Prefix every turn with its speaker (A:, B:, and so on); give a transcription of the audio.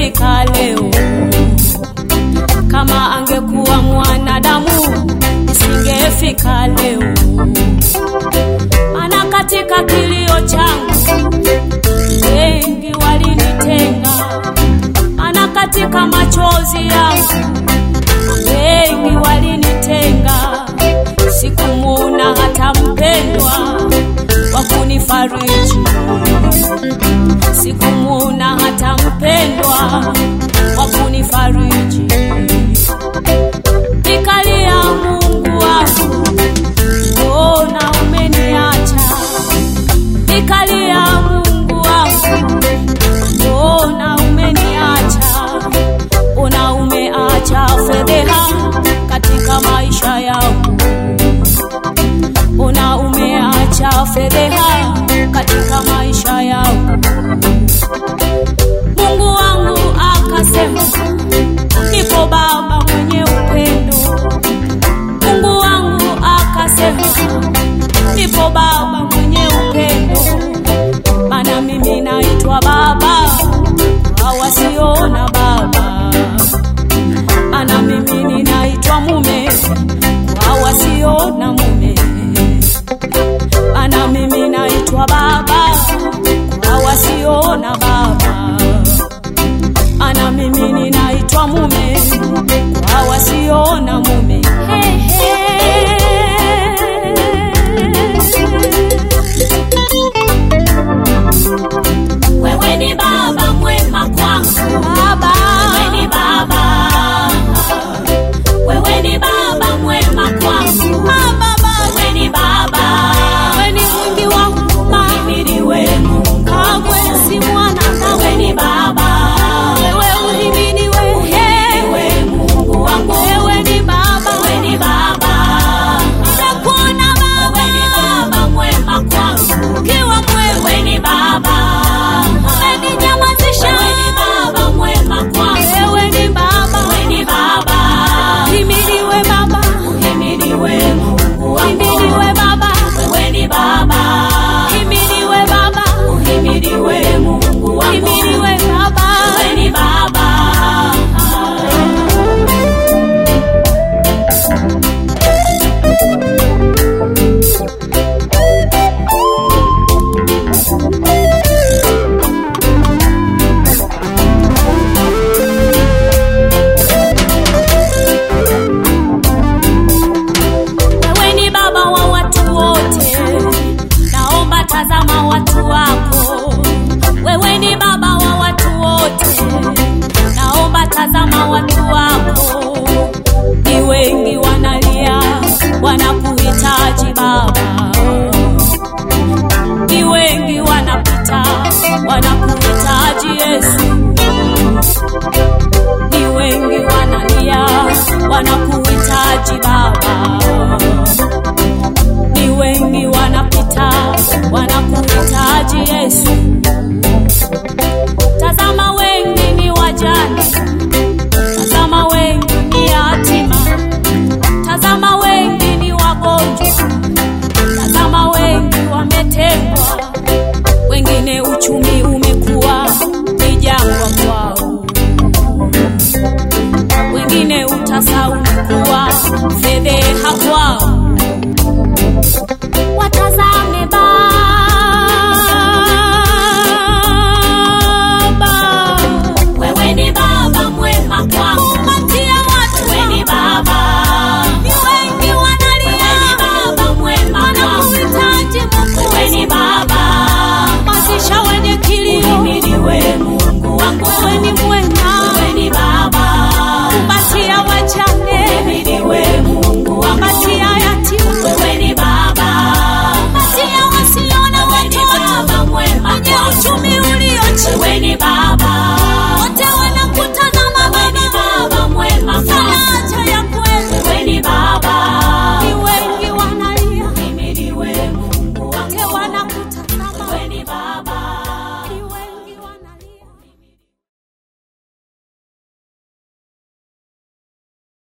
A: nisingefika leo. Kama angekuwa mwanadamu nisingefika leo. Maana katika kilio changu wengi walinitenga, maana katika machozi yangu wengi walinitenga, sikumuona hata mpendwa wa kunifariji, sikumuona hata mpendwa wa kunifariji. Nikalia, Mungu wangu, mbona umeniacha? Nikalia, Mungu wangu, mbona umeniacha? Mbona umeacha fedheha katika maisha yangu? Mbona umeacha fedheha katika maisha yangu? Mungu wangu akasema, nipo Baba mwenye upendo. Mungu wangu akasema, nipo Baba mwenye upendo, maana mimi naitwa Baba kwa wasiona baba, maana mimi ninaitwa mume kwa wasiona mume, maana mimi naitwa baba kwa wasiona baba, maana mimi ninaitwa mume kwa wasiona mume. Hey, hey. Wewe ni baba mwema kwangu baba. Wewe ni baba. Wewe ni baba mwema kwangu baba. Wewe ni baba. Wewe ni mwingi wa huruma. Uhimidiwe Mungu. Kamwe si mwanadamu. Wewe ni baba. Wewe uhimidiwe. Uhimidiwe Mungu wangu. Wewe ni baba. Wewe ni baba. Nitakuona baba. Wewe ni baba mwema kwangu. Ukiwa mwema. Wewe ni baba. Umeninyamazisha. Wewe ni baba mwema kwangu. Wewe ni baba. Wewe ni baba. Uhimidiwe baba. Uhimidiwe Mungu.